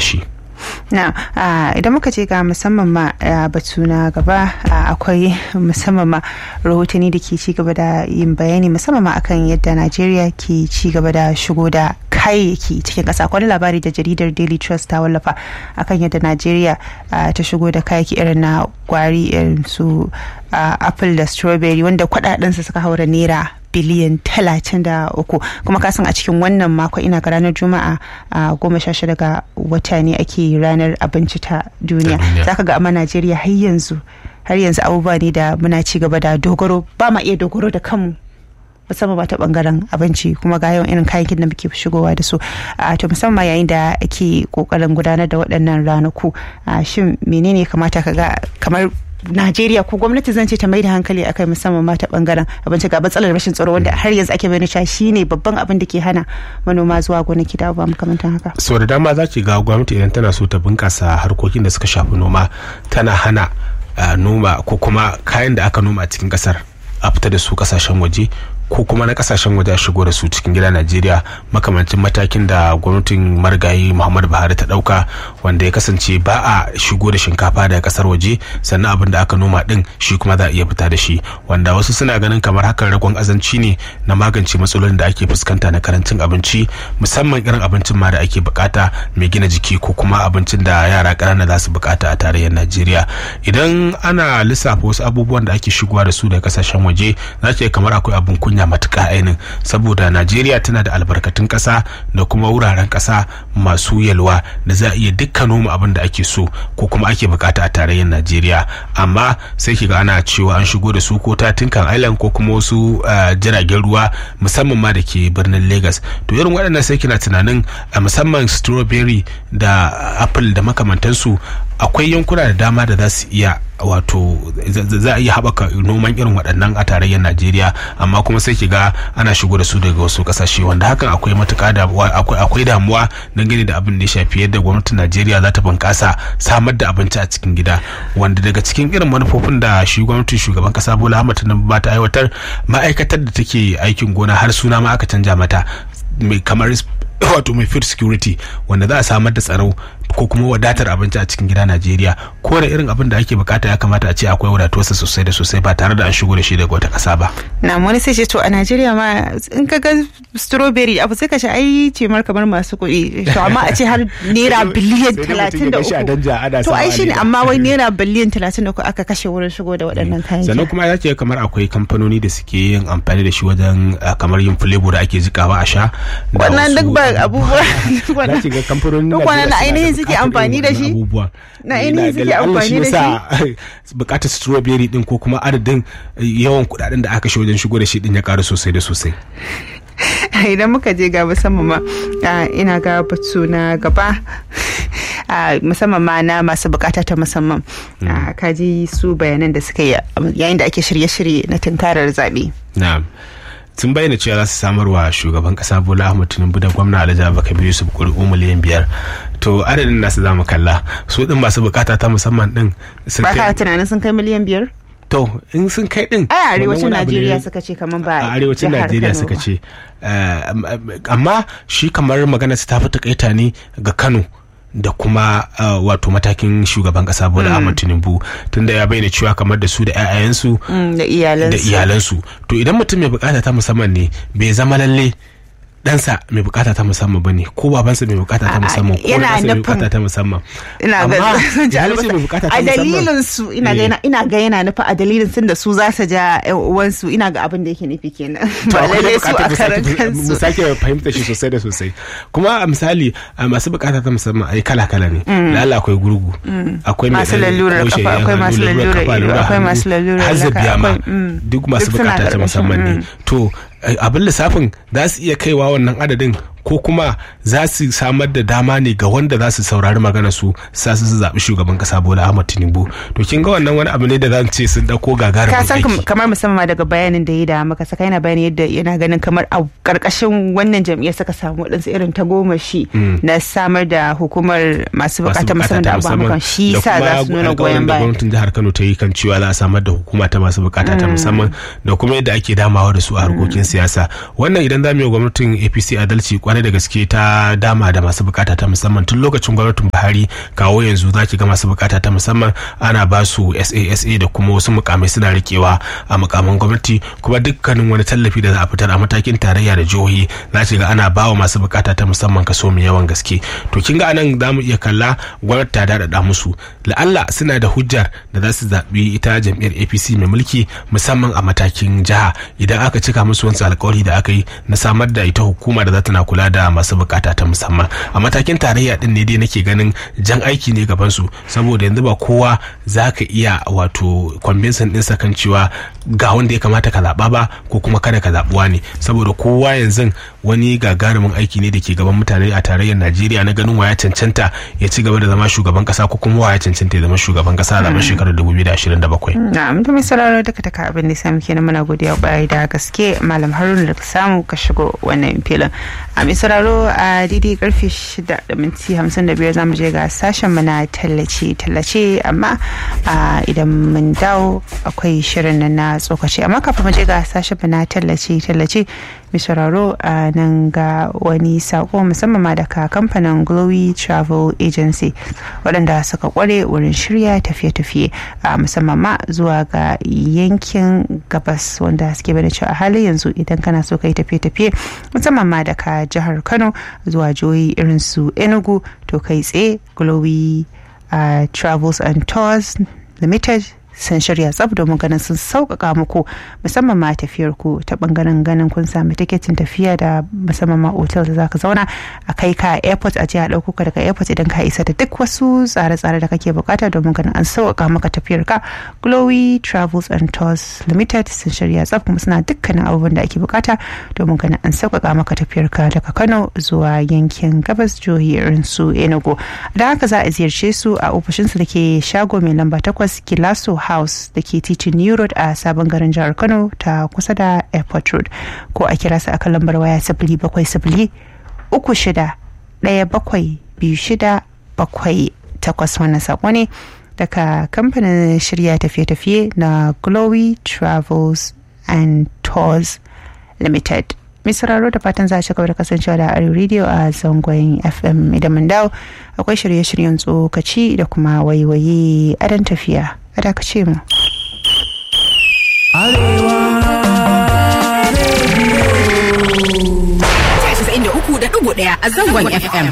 shi na idan muka ce ga musamman ma batu na gaba akwai musamman ma rahotanni da ke ci gaba da yin bayani musamman ma akan yadda najeriya ke ci gaba da shigo da kayayyaki cikin ƙasa wani labari da jaridar daily trust ta wallafa akan yadda najeriya ta shigo da kayayyaki irin na gwari irin su apple da strawberry wanda kudadensa suka haura naira biliyan talatin da uku kuma kasan a cikin wannan mako ina ga ranar juma'a a goma sha shida ga wata ne ake ranar abinci ta duniya zaka ga amma najeriya har yanzu har yanzu abubuwa ne da muna ci gaba da dogaro ba ma iya dogaro da kanmu musamman ba ta bangaren abinci kuma ga yawan irin kayan da muke shigowa da su to musamman yayin da ake kokarin gudanar da waɗannan ranaku shin menene kamata ka ga kamar Najeriya ko gwamnati zan ce ta mai da hankali akai musamman mata bangaren abinci ga matsalar rashin tsaro wanda har yanzu ake bayyana cewa shine babban abin da ke hana manoma zuwa gonaki da ba makamantan haka. So da dama za ki ga gwamnati idan tana so ta bunkasa harkokin da suka shafi noma tana hana noma ko kuma kayan da aka noma a cikin kasar a fita da su kasashen waje ko kuma na kasashen waje shigo da su cikin gida Najeriya makamancin matakin da gwamnatin marigayi Muhammadu Buhari ta dauka wanda ya kasance ba a shigo da shinkafa daga kasar waje sannan abin da aka noma din shi kuma za a iya fita da shi wanda wasu suna ganin kamar hakan ragon azanci ne na magance matsalolin da ake fuskanta na karancin abinci musamman irin abincin ma da ake bukata mai gina jiki ko kuma abincin da yara ƙanana za su bukata a tarayyar Najeriya idan ana lissafa wasu abubuwan da ake shigowa da su daga kasashen waje za ke kamar akwai abin kunya matuƙa ainin saboda najeriya tana da albarkatun ƙasa da kuma wuraren ƙasa masu yalwa da za a iya dukkan noma abin da ake so ko kuma ake bukata a tarayyar najeriya amma sai kiga ana cewa an shigo da su ko ta tinkan island ko kuma wasu jiragen ruwa musamman ma da ke birnin lagos to irin waɗannan sai kina tunanin musamman strawberry da apple da makamantansu akwai yankuna da dama da za su iya wato za a iya haɓaka noman irin waɗannan a tarayyar najeriya amma kuma sai ki ga ana shigo da su daga wasu ƙasashe wanda hakan akwai matuƙa da akwai damuwa dangane da abin da ya shafi yadda gwamnatin najeriya za ta bunƙasa samar da abinci a cikin gida wanda daga cikin irin manufofin da shi gwamnatin shugaban ƙasa bola ahmad tinubu ba ta aiwatar ma'aikatar da take aikin gona har suna ma aka canja mata kamar wato mai food security wanda za a samar da tsaro ko kuma wadatar abinci a cikin gida Najeriya ko da irin abin da ake bukata ya kamata a ce akwai wadatuwarsa sosai da sosai ba tare da an shigo da shi daga wata kasa ba. Na wani sai ce to a Najeriya ma in ka ga strawberry abu sai ka ce ai ce mar kamar masu kuɗi to amma a ce har naira biliyan talatin da uku to ai shine amma wai naira biliyan talatin da uku aka kashe wurin shigo da waɗannan kayan. Sannan kuma ya ce kamar akwai kamfanoni da suke yin amfani da shi wajen kamar yin flavor da ake jikawa a sha. Wannan duk ba abubuwa. Za ki ga kamfanoni Duk wannan ainihin suke amfani da shi na ainihin suke amfani da shi bukatar strawberry din ko kuma adadin yawan kudaden da aka shi wajen shigo da shi din ya karu sosai da sosai idan muka je ga musamman ma ina ga batu na gaba musamman ma na masu bukata ta musamman ka ji su bayanan da suka yi yayin da ake shirye-shirye na tunkarar zaɓe. na'am sun bayyana cewa za su samar wa shugaban kasa bola ahmad tinubu da gwamna alhaji abubakar yusuf kuri'u miliyan biyar to adadin nasu za mu kalla su din masu bukata ta musamman din ba ka tunanin sun kai miliyan biyar to in sun kai din a arewacin najeriya suka ce kamar ba a arewacin najeriya suka ce amma shi kamar magana ta fi takaita ne ga kano da kuma uh, wato matakin shugaban kasa bola mm. ahmad tinubu tunda ya bayyana cewa kamar da su da 'ya'yansu mm, da iyalansu to idan mutum mai bukata ta musamman ne bai zama lalle ɗansa mai bukata ta musamman ba ne ko babansa mai bukata ta musamman ko ɗansa mai bukata ta musamman ina ga a dalilin su ina ga ina ga yana nufi a dalilin sun da su za su ja ƴan uwansu ina ga abin da yake nufi kenan ba lalle su a karan kansu mu sake fahimta shi sosai da sosai kuma a misali masu bukata ta musamman ai kala kala ne lalla akwai gurgu akwai masu lalurar kafa akwai masu lalurar ido akwai masu lalurar hazzabiya ma duk masu bukata ta musamman ne to abin lissafin za su iya kaiwa wannan adadin ko kuma za su samar da dama ne ga wanda za su saurari magana su sa su zaɓi shugaban kasa bola ahmad tinubu to kin ga wannan wani abu ne da zan ce sun dauko gagarumin ka san kamar musamman daga bayanin da ya da maka saka yana bayani yadda yana ganin kamar a karkashin wannan jam'iyyar suka samu wadansu irin ta goma shi na samar da hukumar masu bukatar musamman da abubuwan shi sa za su nuna goyon baya gwamnatin jihar kano ta yi kan cewa za a samar da hukuma ta masu bukata ta musamman da kuma yadda ake damawa da su a harkokin siyasa wannan idan za mu yi gwamnatin apc adalci kwarai da gaske ta dama da masu bukata ta musamman tun lokacin gwamnatin buhari kawo yanzu za ki ga masu bukata ta musamman ana ba su sasa da kuma wasu mukamai suna rikewa a mukaman gwamnati kuma dukkanin wani tallafi da za a fitar a matakin tarayya da jihohi za ki ga ana ba wa masu bukata ta musamman kaso mai yawan gaske to kin ga anan za mu iya kalla gwamnati ta daɗaɗa musu la'alla suna da hujjar da za su zaɓi ita jam'iyyar apc mai mulki musamman a matakin jiha idan aka cika musu wasu alkawari da aka yi na samar da ita hukuma da za ta na kula da masu bukata ta musamman a matakin tarayya din ne dai nake ganin jan aiki ne gaban su saboda yanzu ba kowa za ka iya wato kwambinsan ɗinsa kan cewa ga wanda ya kamata ka zaɓa ba ko kuma kada ka zaɓuwa ne saboda kowa yanzu wani gagarumin aiki ne da ke gaban mutane a tarayyar najeriya na ganin waya cancanta ya ci gaba da zama shugaban kasa ko kuma waya cancanta ya zama shugaban kasa a zaben shekarar 2027 na'am da mai sauraro duka taka abin da samu kenan muna godiya kwarai da gaske malam haruna da samu ka shigo wannan filin a mai sauraro a daidai karfe 6 da minti 55 zamu je ga sashen mu na tallace tallace amma idan mun dawo akwai shirin nan na tsokaci amma kafin mu je ga sashen mu na tallace tallace mai sauraro a nan ga wani sako musamman ma daga kamfanin glowy travel agency waɗanda suka kware wurin shirya tafiye-tafiye a musamman ma zuwa ga yankin gabas wanda suke bada cewa a halin yanzu idan kana so ka yi tafiye-tafiye musamman ma daga jihar kano zuwa jihohi irin su enugu to kai tsaye glowy travels and tours limited sun shirya tsab domin ganin sun sauƙaƙa muku musamman ma tafiyar ku ta bangaren ganin kun sami tiketin tafiya da musamman ma otal da zaka zauna a kai ka airport a jiya ɗauko ka daga airport idan ka isa da duk wasu tsare-tsare da kake bukata domin ganin an sauƙaƙa maka tafiyar ka glowy travels and tours limited sun shirya tsab kuma suna dukkanin abubuwan da ake bukata domin ganin an sauƙaƙa maka tafiyar ka daga kano zuwa yankin gabas jihohi irin su enugu da haka za a ziyarce su a ofishinsu da ke shago mai lamba takwas kilaso house da ke titin new road a sabon garin jihar kano ta kusa da airport road ko a kira su a kan lambar waya sifili bakwai sifili uku shida ɗaya bakwai biyu shida bakwai takwas wannan sako ne daga kamfanin shirya tafiye-tafiye na glowy travels and tours limited mai sauraro da fatan za a ci gaba da kasancewa da arewa radio a zangon fm idan mun dawo akwai shirye-shiryen tsokaci da kuma waiwaye adon tafiya a dakace mu ɗaya a zangon fm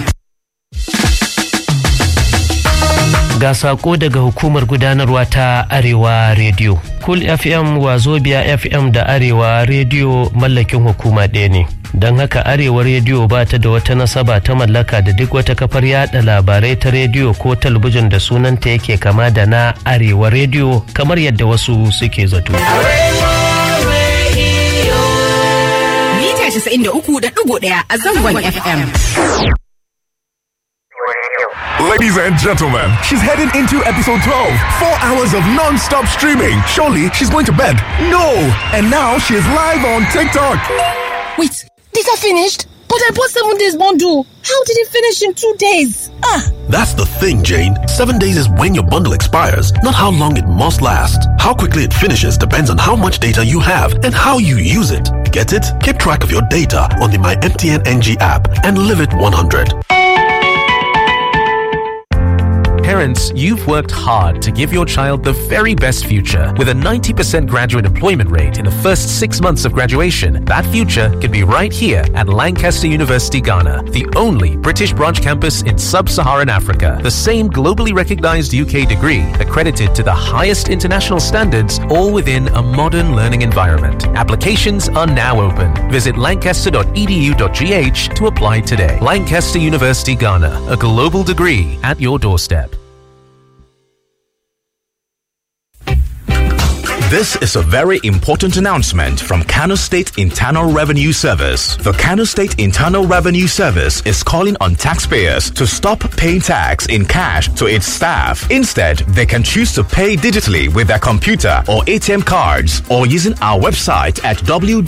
ga sako daga hukumar gudanarwa ta arewa radio cool fm wazobia fm da arewa radio mallakin hukuma ɗaya ne don haka arewa rediyo ba ta da wata nasaba ta mallaka da duk wata kafar yada labarai ta rediyo ko talabijin da sunanta yake kama da na arewa rediyo kamar yadda wasu suke zato. Mita 93.1 a zangon FM. Ladies and gentlemen, she's heading into episode 12. Four hours of non stop streaming. Surely she's going to bed. No! And now she is live on TikTok. Wait, these are finished? But I bought seven days bundle. How did it finish in two days? Ah! That's the thing, Jane. Seven days is when your bundle expires, not how long it must last. How quickly it finishes depends on how much data you have and how you use it. Get it? Keep track of your data on the My MTN NG app and live it 100. Parents, you've worked hard to give your child the very best future. With a 90% graduate employment rate in the first six months of graduation, that future could be right here at Lancaster University, Ghana, the only British branch campus in sub Saharan Africa. The same globally recognized UK degree, accredited to the highest international standards, all within a modern learning environment. Applications are now open. Visit lancaster.edu.gh to apply today. Lancaster University, Ghana, a global degree at your doorstep. This is a very important announcement from Kano State Internal Revenue Service. The Kano State Internal Revenue Service is calling on taxpayers to stop paying tax in cash to its staff. Instead, they can choose to pay digitally with their computer or ATM cards or using our website at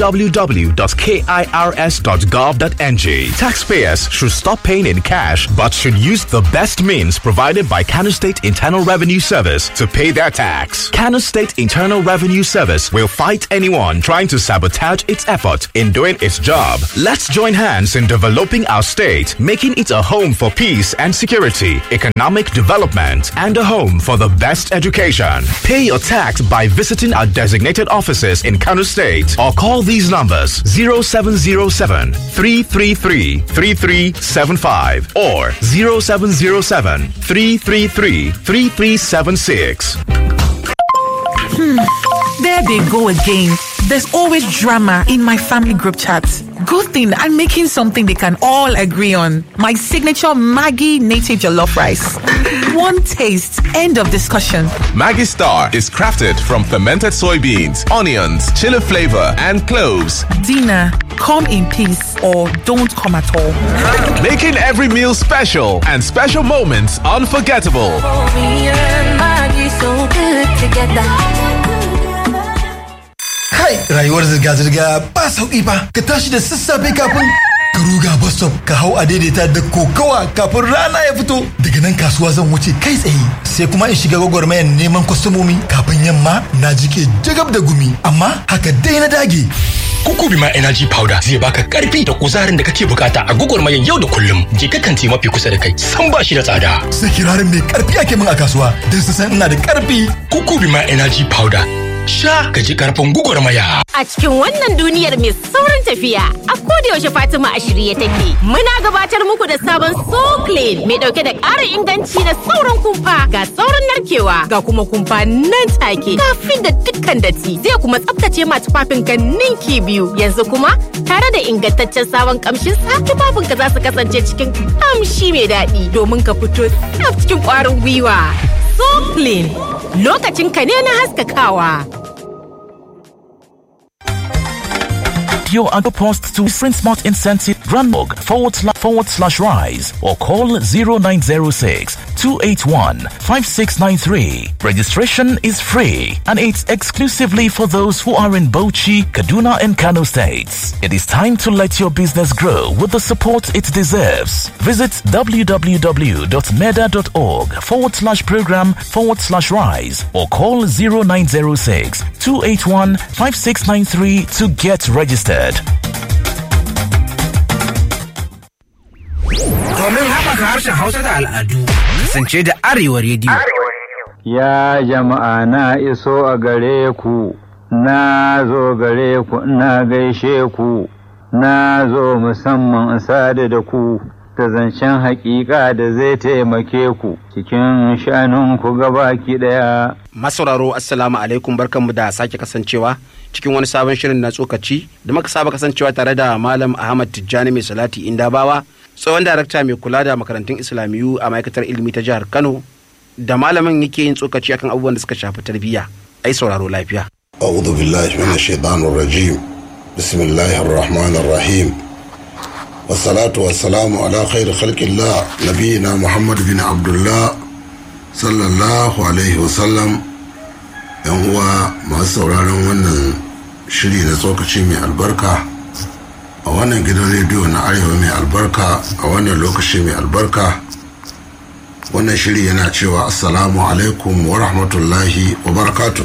www.kirs.gov.ng. Taxpayers should stop paying in cash but should use the best means provided by Kano State Internal Revenue Service to pay their tax. Kano State Internal Revenue Revenue Service will fight anyone trying to sabotage its effort in doing its job. Let's join hands in developing our state, making it a home for peace and security, economic development, and a home for the best education. Pay your tax by visiting our designated offices in Kano State or call these numbers 0707 333 3375 or 0707 333 3376. There they go again. There's always drama in my family group chat. Good thing I'm making something they can all agree on. My signature Maggie native jollof rice. One taste, end of discussion. Maggie Star is crafted from fermented soybeans, onions, chili flavor, and cloves. Dinner, come in peace or don't come at all. Making every meal special and special moments unforgettable. Kai, rayuwar zirga-zirga ba sauƙi ba. Ka tashi da sassafe kafin ka ruga bus stop ka hau a daidaita da kokawa kafin rana ya fito. Daga nan kasuwa zan wuce kai tsaye. Sai kuma in shiga gwagwarmayar neman kwastomomi kafin yamma na jike jagab da gumi. Amma haka dai na dage. Kukubi ma Energy Powder zai baka karfi da kuzarin da kake bukata a gwagwarmayar yau da kullum. Je ka kanti mafi kusa da kai, san ba shi da tsada. Sai kirarin mai karfi ake min a kasuwa don su san ina da karfi. Kukubi ma Energy Powder. Sha ka ji karfin gwagwarmaya. A cikin wannan duniyar mai saurin tafiya, a yaushe Fatima a shirye take. Muna gabatar muku da sabon So Clean mai dauke da ƙarin inganci da sauran kumfa ga sauran narkewa ga kuma kumfa nan take kafin da dukkan datti zai kuma tsaftace ma tufafin ka ninki biyu. Yanzu kuma tare da ingantaccen sabon kamshin sa tufafin ka za su kasance cikin kamshi mai daɗi domin ka fito tsaf cikin ƙwarin gwiwa. So Clean lokacin ka ne na haskakawa. your Anchor Post to Sprint Smart Incentive Grandmog forward slash forward slash rise or call 0906 281 5693. Registration is free and it's exclusively for those who are in Bochi, Kaduna, and Kano states. It is time to let your business grow with the support it deserves. Visit www.meda.org forward slash program forward slash rise or call 0906 281 5693 to get registered. Domin haɓaka harshen Hausa da al'adu, kasance da Arewa Rediyo. Ya jama'a na iso a gare ku, na zo gare ku na gaishe ku, na zo musamman sadu da ku, ta zancen haƙiƙa da zai taimake ku cikin shanunku gabaki ɗaya. Masauraro Assalamu alaikum barkanmu da sake kasancewa cikin wani sabon shirin na tsokaci da muka saba kasancewa tare da Malam Ahmad Tijjani mai salati Indabawa tsohon darakta mai kula da makarantun Islamiyu a ma'aikatar ilimi ta jihar Kano da malamin yake yin tsokaci akan abubuwan da suka shafi tarbiyya. Ai sauraro lafiya. أعوذ بالله من الشيطان الرجيم بسم الله الرحمن الرحيم والصلاة والسلام على خير خلق الله نبينا محمد بن عبد الله صلى الله عليه وسلم yan uwa masu sauraron wannan shiri na tsokaci mai albarka a wannan gidan rediyo na arewa mai albarka a wannan lokaci mai albarka wannan shiri yana cewa assalamu alaikum wa rahmatullahi wa barakatuh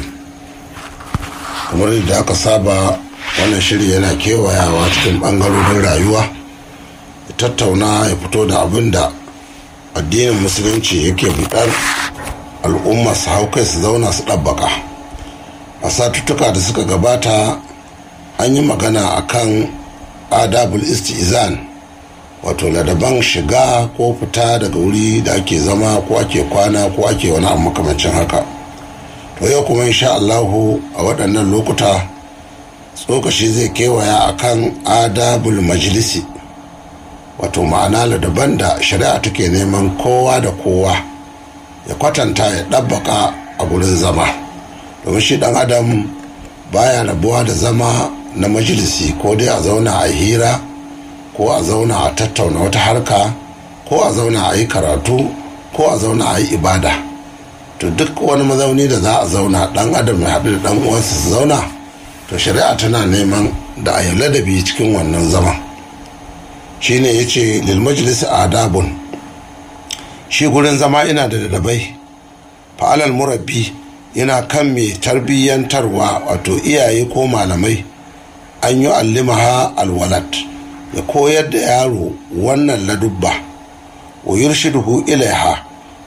kamar da aka saba wannan shiri yana kewayawa cikin bangarorin rayuwa ya tattauna ya fito da abin da addinin musulunci yake buɗar al'umma su hau kai su zauna su ɗabbaka a satuttuka da suka gabata an yi magana a kan adabul istizan wato ladaban shiga ko fita daga wuri da ake zama ko ake kwana ko ake wani abu makamancin haka to yau kuma insha Allahu a waɗannan lokuta tsokashi zai kewaya a kan adabul majalisi wato ma'ana ladaban da shari'a take neman kowa da kowa ya kwatanta ya ɗabbaka a gurin zama domin shi ɗan adam baya rabuwa da zama na majalisi ko dai a zauna a hira ko a zauna a tattauna wata harka ko a zauna a yi karatu ko a zauna a yi ibada to duk wani mazauni da za a zauna ɗan adam ya haɗu da ɗan uwansa su zauna to shari'a tana neman da a yi ladabi cikin wannan zaman shine ya ce lil majalisi adabun shi gurin zama ina da dabai fa'alal murabbi yana kan mai tarbiyyantarwa wato iyaye ko malamai an yi allimaha alwalat ya koyar da yaro wannan ladubba wa yurshiduhu ilaiha